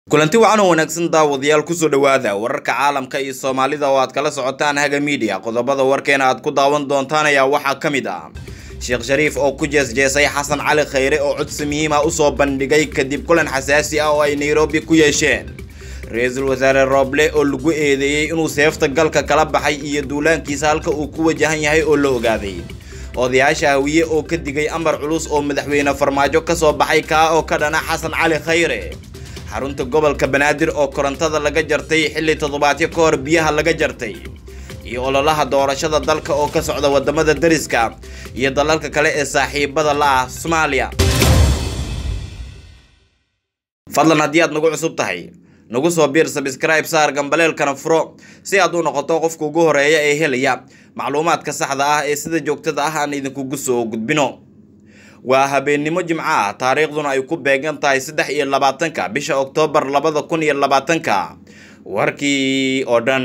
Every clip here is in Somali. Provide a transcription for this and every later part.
kulanti wacan oo wanaagsan daawadayaal kusoo dhowaada wararka caalamka iyo soomaalida oo aad kala socotaan haga miidiya qodobada warkeena aad ku daawan doontaan ayaa waxaa ka mid ah sheekh shariif oo ku jeesjeesay xasan cali khayre oo codsi muhiim ah usoo bandhigay kadib kulan xasaasi ah oo ay nairobi ku yeesheen ra-iisul wasaare rooble oo lagu eedeeyey inuu seefta galka kala baxay iyo duulaankiisa halka uu ku wajahan yahay oo la ogaaday odayaasha hawiye oo ka digay amar culus oo madaxweyne farmaajo kasoo baxay kaa oo ka dhana xasan cali khayre xarunta gobolka banaadir oo korontada laga jartay xilli toddobaadyo ka hor biyaha laga jartay iyo ololaha doorashada dalka oo ka socda wadamada dariska iyo dalalka kale ee saaxiibada la ah soomaaliya fadlan haddii aad nagu cusub tahay nagu soo biir sabscribe saar gambaleelkana furo si aad u noqoto qofka ugu horeeya ee helaya macluumaadka saxda ah ee sida joogtada ah aan idinkugu soo gudbino waa habeennimo jimco ah taariikhduna ay ku beegan tahay saddex iyo labaatanka bisha oktoobar labada kun iyo labaatanka warkii oo dhan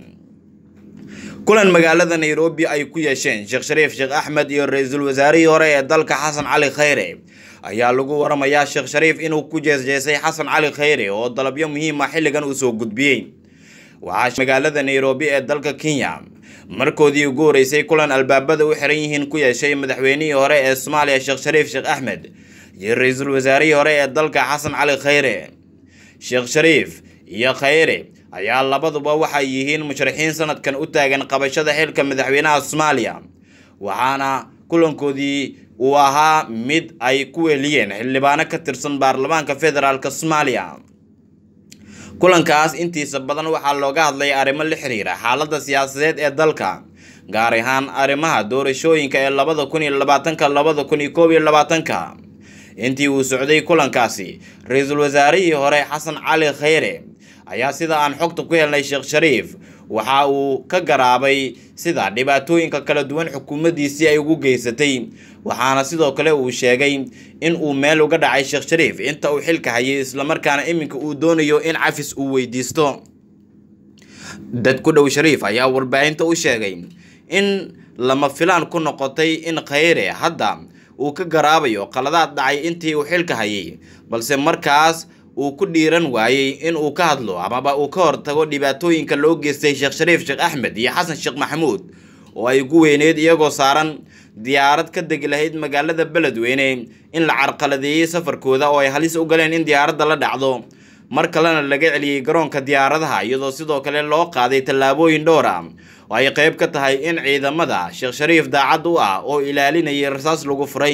kulan magaalada nairobi ay ku yeesheen sheekh shariif sheekh axmed iyo ra-iisul wasaarihii hore ee dalka xasan cali khayre ayaa lagu waramayaa sheekh shariif inuu ku jeesjeesay xasan cali khayre oo dalabyo muhiim ah xilligan uu soo gudbiyey waxaa magaalada nairobi ee dalka kenya markoodii ugu horeysay kulan albaabada u xiran yihiin ku yeeshay madaxweynihii hore ee soomaaliya sheekh shariif sheekh axmed iyo ra-iisul wasaarihii hore ee dalka xasan cali khayre sheekh shariif iyo khayre ayaa labaduba waxay yihiin musharaxiin sanadkan u taagan qabashada xilka madaxweynaha soomaaliya waxaana kulankoodii uu ahaa mid ay ku weeliyeen xildhibaano ka tirsan baarlamaanka federaalk soomaaliya kulankaas intiisa badan waxaa looga hadlay arrimo la xiriira xaaladda siyaasadeed ee dalka gaar ahaan arrimaha doorashooyinka ee labada kun iyo labaatanka labada kun iyo koob iyo labaatanka intii uu socday kulankaasi ra-iisul wasaarihii hore xasan cali khayre ayaa sida aan xogta ku helnay sheekh shariif waxa uu ka garaabay sida dhibaatooyinka kala duwan xukuumaddiisii ay ugu geysatay waxaana sidoo kale uu sheegay in uu meel uga dhacay sheekh shariif inta uu xilka hayay islamarkaana iminka uu doonayo in cafis uu weydiisto dad ku dhow shariif ayaa warbaahinta u sheegay in lama filaan ku noqotay in khayre hadda uu ka garaabayo qaladaad dhacay intii uu xilka hayay balse markaas uu ku dhiiran waayey in uu ka hadlo amaba uu ka hortago dhibaatooyinka loo geystay sheekh shariif sheekh axmed iyo xasan sheekh maxamuud oo ay ugu weyneyd iyagoo saaran diyaarad ka degi lahayd magaalada beledweyne in la carqaladeeyey safarkooda oo ay halis u galeen in diyaaradda la dhacdo mar kalena laga celiyey garoonka diyaaradaha iyadoo sidoo kale loo qaaday tallaabooyin dhowr ah oo ay qayb ka tahay in ciidamada sheekh shariif daacad u ah oo ilaalinayay rasaas lagu furay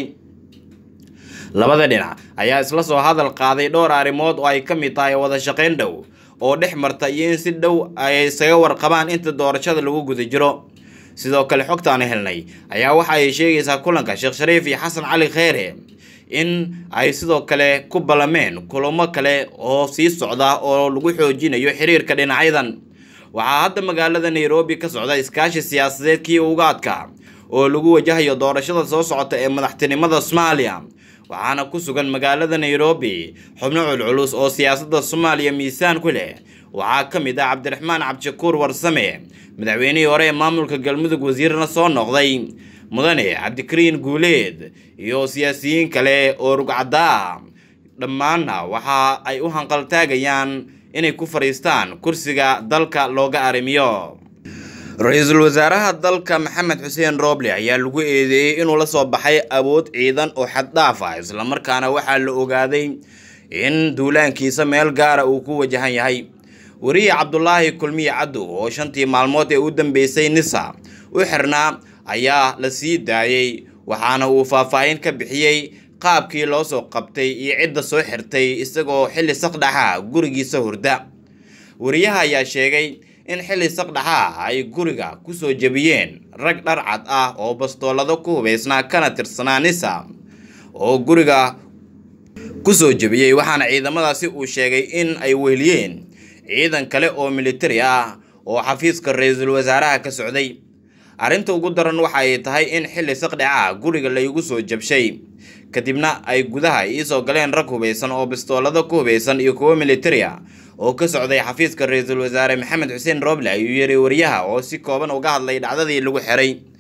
labada dhinac ayaa isla soo hadal qaaday dhowr arrimood oo ay ka mid tahay wada shaqayn dhow oo dhex marta iyo in si dhow ay isaga warqabaan inta doorashada lagu guda jiro sidoo kale xogtaani helnay ayaa waxa ay sheegaysaa kulanka sheekh shariif iyo xasan cali kheyre in ay sidoo kale ku ballameen kulamo kale oo sii socda oo lagu xoojinayo xiriirka dhinacyadan waxaa hadda magaalada nairobi ka socda iskaashi siyaasadeed kii uga adkaa oo lagu wajahayo doorashada soo socota ee madaxtinimada soomaaliya waxaana ku sugan magaalada nairobi xubno culculus oo siyaasadda soomaaliya miisaan ku leh waxaa ka mid ah cabdiraxmaan cabdishakuur warsame madaxweynihii hore ee maamulka galmudug wasiirna soo noqday mudane cabdikariin guuleed iyo siyaasiyiin kale oo rugcaddaa dhammaanna waxa ay u hanqaltaagayaan inay ku fadhiistaan kursiga dalka looga arrimiyo ra-iisul wasaaraha dalka maxamed xuseen rooble ayaa lagu eedeeyey inuu la soo baxay awood ciidan oo xaddhaaf ah islamarkaana waxaa la ogaaday in duulaankiisa meel gaara uu ku wajahan yahay weriye cabdulaahi kulmiye caddow oo shantii maalmood ee u dambeysay nisa u xirnaa ayaa la sii daayey waxaana uu faahfaahin ka bixiyey qaabkii loo soo qabtay iyo cidda soo xirtay isagoo xilli saqdhaxa gurigiisa hurda weriyaha ayaa sheegay in xilli saqdhaxa ay guriga kusoo jebiyeen rag dhar cad ah oo bastoolado ku hubaysnaa kana tirsanaa nisa oo guriga kusoo jebiyey waxaana ciidamadaasi uu sheegay in ay weheliyeen ciidan kale oo militari ah oo xafiiska ra-iisul wasaaraha ka socday arrinta ugu daran waxa ay tahay in xilli saqdhaca guriga laygu soo jabshay kadibna ay gudaha iisoo galeen rag hubaysan oo bistoolado ku hubaysan iyo kuwo militari ah oo ka socday xafiiska ra-iisul wasaare maxamed xuseen rooble ayuu yiri wariyaha oo si kooban uga hadlay dhacdadii lagu xiray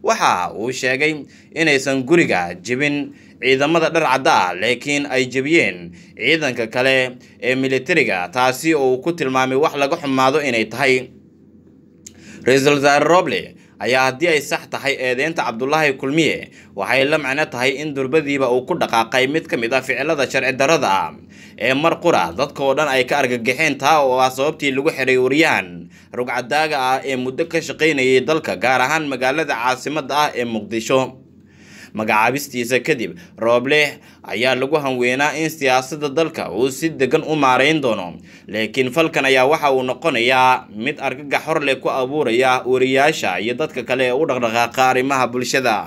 waxa uu sheegay inaysan guriga jebin ciidamada dhar cadda ah laakiin ay jebiyeen ciidanka kale ee militariga taasi oo uu ku tilmaamay wax laga xumaado inay tahay ra-iisul wasaare roble ayaa haddii ay sax tahay eedeynta cabdulaahi kulmiye waxay la macno tahay in durbadiiba uu ku dhaqaaqay mid ka mid ah ficilada sharci darrada ah ee mar qura dadka oo dhan ay ka argagaxeen taa oo ah sababtii lagu xiray waryahan rugcadaaga ah ee muddo ka shaqaynayay dalka gaar ahaan magaalada caasimadda ah ee muqdisho magacaabistiisa kadib rooble ayaa lagu hanweynaa in siyaasadda dalka uu si degan u maarayn doono laakiin falkan ayaa waxa uu noqonayaa mid argagax hor leh ku abuuraya wariyaasha iyo dadka kale ee u dhaqdhaqaaqa arrimaha bulshada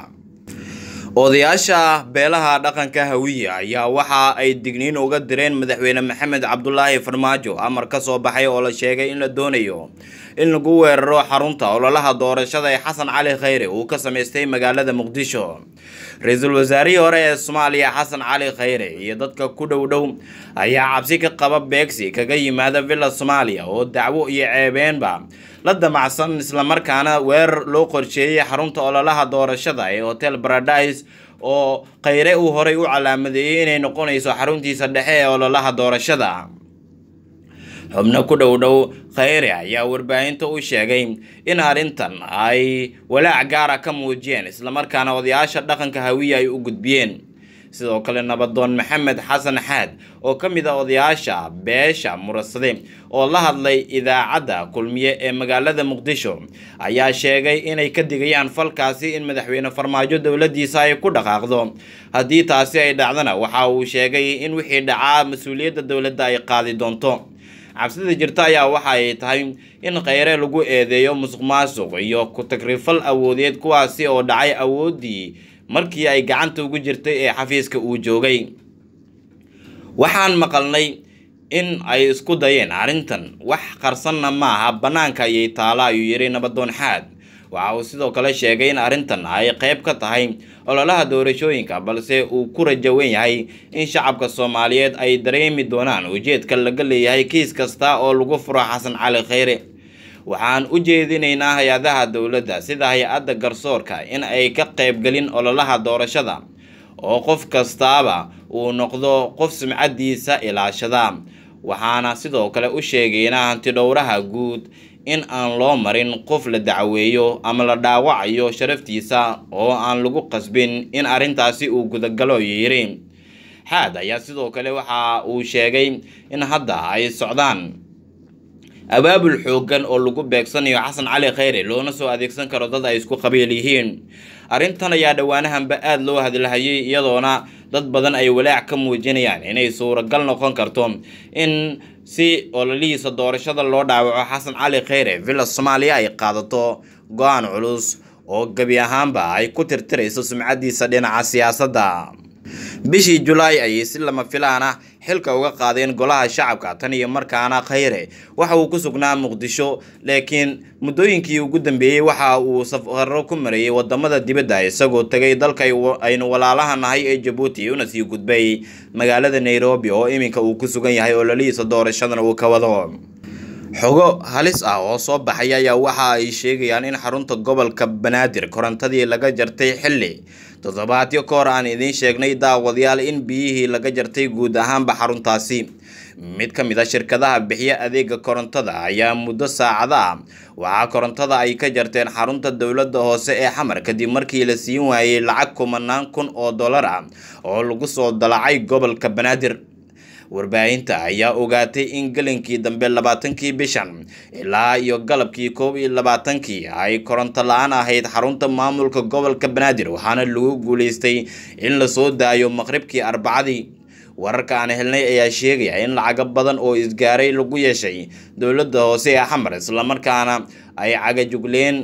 odayaasha beelaha dhaqanka hawiye ayaa waxa ay digniin uga direen madaxweyne maxamed cabdulaahi farmaajo amar ka soo baxay oo la sheegay in la doonayo in lagu weeraro xarunta ololaha doorashada ee xasan cali khayre uu ka samaystay magaalada muqdisho ra-iisul wasaarihii hore ee soomaaliya xasan cali khayre iyo dadka ku dhow dhow ayaa cabsi ka qaba beegsi kaga yimaada villa soomaaliya oo dacwo iyo ceebeenba la damacsan islamarkaana weerar loo qorsheeyey xarunta ololaha doorashada ee hotel paradise oo khayre uu horey u calaamadeeyey inay noqonayso xaruntiisa dhexe ee ololaha doorashada xubno ku dhow dhow khayre ayaa warbaahinta u sheegay in arrintan ay walaac gaara ka muujiyeen islamarkaana odayaasha dhaqanka hawiye ay u gudbiyeen sidoo kale nabadoon maxamed xasan xaad oo ka mid a odayaasha beesha murasade oo la hadlay idaacadda kulmiye ee magaalada muqdisho ayaa sheegay inay ka digayaan falkaasi in madaxweyne farmaajo dowladiisa ay ku dhaqaaqdo haddii taasi ay dhacdana waxa uu sheegay in wixii dhacaa mas-uuliyadda dowladda ay qaadi doonto cabsida jirta ayaa waxa ay tahay in kheyre lagu eedeeyo musuq maasuq iyo ku-tagrifal awoodeed kuwaasi oo dhacay awooddii markii ay gacanta ugu jirtay ee xafiiska uu joogay waxaan maqalnay in ay isku dayeen arrintan wax qarsanna maaha bannaanka ayay taala ayuu yidhi nabadoon xaad waxa uu sidoo kale sheegay in arrintan ay qayb ka tahay ololaha doorashooyinka balse uu ku rajawan yahay in shacabka soomaaliyeed ay dareemi doonaan ujeedka laga leeyahay kiis kasta oo lagu furo xasan cali kheyre waxaan u jeedinaynaa hay-adaha dowladda sida hay-adda garsoorka in ay ka qaybgelin ololaha doorashada oo qof kastaaba uu noqdo qof sumcadiisa ilaashada waxaana sidoo kale u sheegaynaa hantidhowraha guud in aan loo marin qof la dacweeyo ama la dhaawacayo sharaftiisa oo aan lagu qasbin in arrintaasi uu gudagalo yiri xaad ayaa sidoo kale waxa uu sheegay in hadda ay socdaan abaabul xooggan oo lagu beegsanayo xasan cali kheyre loona soo adeegsan karo dad ay isku qabiil yihiin arrintan ayaa dhowaanahanba aada loo hadlahayay iyadoona dad badan ay walaac ka muujinayaan inay suuragal noqon karto in si ololihiisa doorashada loo dhaawaco xasan cali kheyre villa soomaaliya ay qaadato go-aan culus oo gebi ahaanba ay ku tirtirayso sumcadiisa dhinaca siyaasadda bishii julaay ayay si lama filaan ah xilka uga qaadeen golaha shacabka tan iyo markaana kheyre waxa uu ku sugnaa muqdisho laakiin muddooyinkii ugu dambeeyey waxa uu safaro ku marayay wadamada dibadda isagoo tegay dalka aynu walaalaha nahay ee jabuuti una sii gudbay magaalada nairobi oo iminka uu ku sugan yahay ololihiisa doorashadan uu ka wado xogo halis ah oo soo baxay ayaa waxa ay sheegayaan in xarunta gobolka banaadir korontadii laga jartay xilli toddobaadyo ka hor aan idiin sheegnay daawadayaal in biyihii laga jartay guud ahaanba xaruntaasi mid ka mid a shirkadaha bixiya adeega korontada ayaa muddo saacado ah waxaa korontada ay ka jarteen xarunta dowladda hoose ee xamar kadib markii la siin waayey lacag kumanaan kun oo dollar ah oo lagu soo dalacay gobolka banaadir warbaahinta ayaa ogaatay in gelinkii dambe labaatankii bishan ilaa iyo galabkii koob iyo labaatankii ay koronto la-aan ahayd xarunta maamulka gobolka banaadir waxaana lagu guuleystay in lasoo daayo maqribkii arbacadii wararka aan helnay ayaa sheegaya in lacago badan oo isgaaray lagu yeeshay dowladda hoose ee xamar islamarkaana ay cagajugleen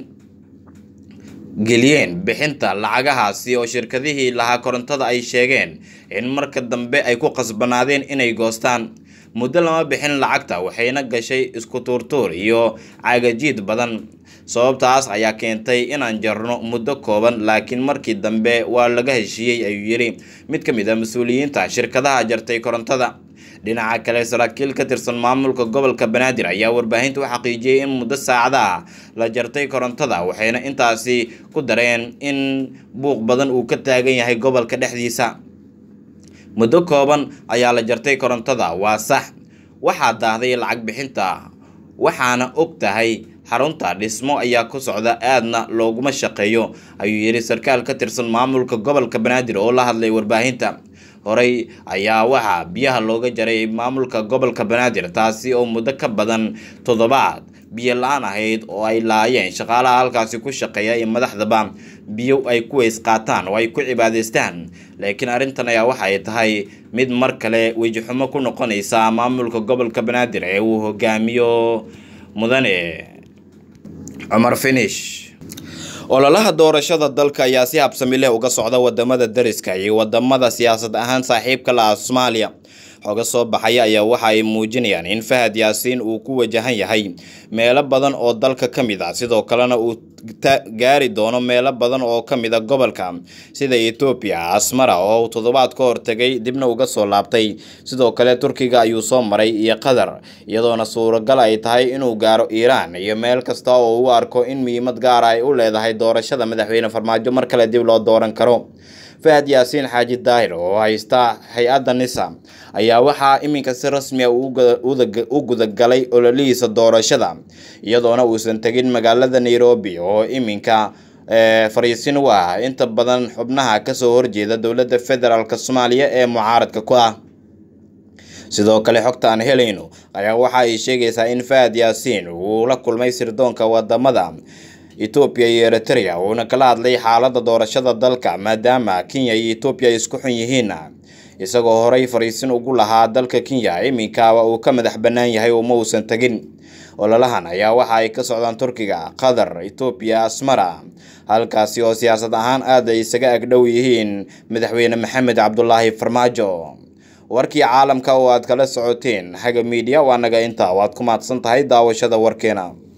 geliyeen bixinta lacagahaasi oo shirkadihii lahaa korontada ay sheegeen in marka dambe ay ku qasbanaadeen inay goostaan muddo lama bixin lacagta waxayna gashay isku tuurtuur iyo cagajiid badan sababtaas ayaa keentay inaan jarno muddo kooban laakiin markii dambe waa laga heshiiyey ayuu yidhi mid ka mid a mas-uuliyiinta shirkadaha jartay korontada dhinaca kale saraakiil ka tirsan maamulka gobolka banaadir ayaa warbaahinta u xaqiijiyey in muddo saacadaha la jartay korontada waxayna intaasi ku dareen in buuq badan uu ka taagan yahay gobolka dhexdiisa muddo kooban ayaa la jartay korontada waa sax waxaa daahday lacag bixinta waxaana og tahay xarunta dhismo ayaa ku socda aadna looguma shaqeeyo ayuu yidhi sarkaal ka tirsan maamulka gobolka banaadir oo la hadlay warbaahinta horey ayaa waxaa biyaha looga jaray maamulka gobolka banaadir taasi oo muddo ka badan toddobaad biyo la-aan ahayd oo ay laayeen shaqaalaha halkaasi ku shaqeeya iyo madaxdaba biyo ay ku weys qaataan oo ay ku cibaadaystaan laakiin arrintan ayaa waxay tahay mid mar kale wejixumo ku noqonaysa maamulka gobolka banaadir ee uu hogaamiyo mudane cumar finish ololaha doorashada dalka ayaa si habsami leh uga socda wadamada dariska iyo wadamada siyaasad ahaan saaxiibka la ah soomaaliya xoga soo baxaya ayaa waxa ay muujinayaan in fahad yaasiin uu ku wajahan yahay meelo badan oo dalka ka mid ah sidoo kalena uu gaari doono meelo badan oo ka mid a gobolka sida etoobiya asmara oo uu toddobaad ka hortegay dibna uga soo laabtay sidoo kale turkiga ayuu soo maray iyo qatar iyadoona suuragal ay tahay inuu gaaro iiraan iyo meel kasta oo uu arko in muhiimad gaara ay u leedahay doorashada madaxweyne farmaajo mar kale dib loo dooran karo fahad yaasiin xaaji daahir oo haysta hay-adda nisa ayaa waxaa iminka si rasmi a u gudagalay ololihiisa doorashada iyadoona uusan tegin magaalada nairobi oo iminka fariisin u ah inta badan xubnaha kasoo horjeeda dowladda federaalk soomaaliya ee mucaaradka ku ah sidoo kale xogta aan helayno ayaa waxa ay sheegaysaa in fahad yaasiin uu la kulmay sirdoonka wadamada etoobiya iyo eritrea uuna kala hadlay xaalada doorashada dalka maadaama kenya iyo etoobiya ay isku xun yihiin isagoo horey fariisin ugu lahaa dalka kenya iminkaaba uu ka madax bannaan yahay uma uusan tegin ololahan ayaa waxa ay ka socdaan turkiga qatar etoobiya asmara halkaasi oo siyaasad ahaan aad ay isaga agdhow yihiin madaxweyne maxamed cabdulaahi farmaajo warkii caalamka oo aad kala socoteen haga miidiya waa naga intaa waad ku mahadsan tahay daawashada warkeena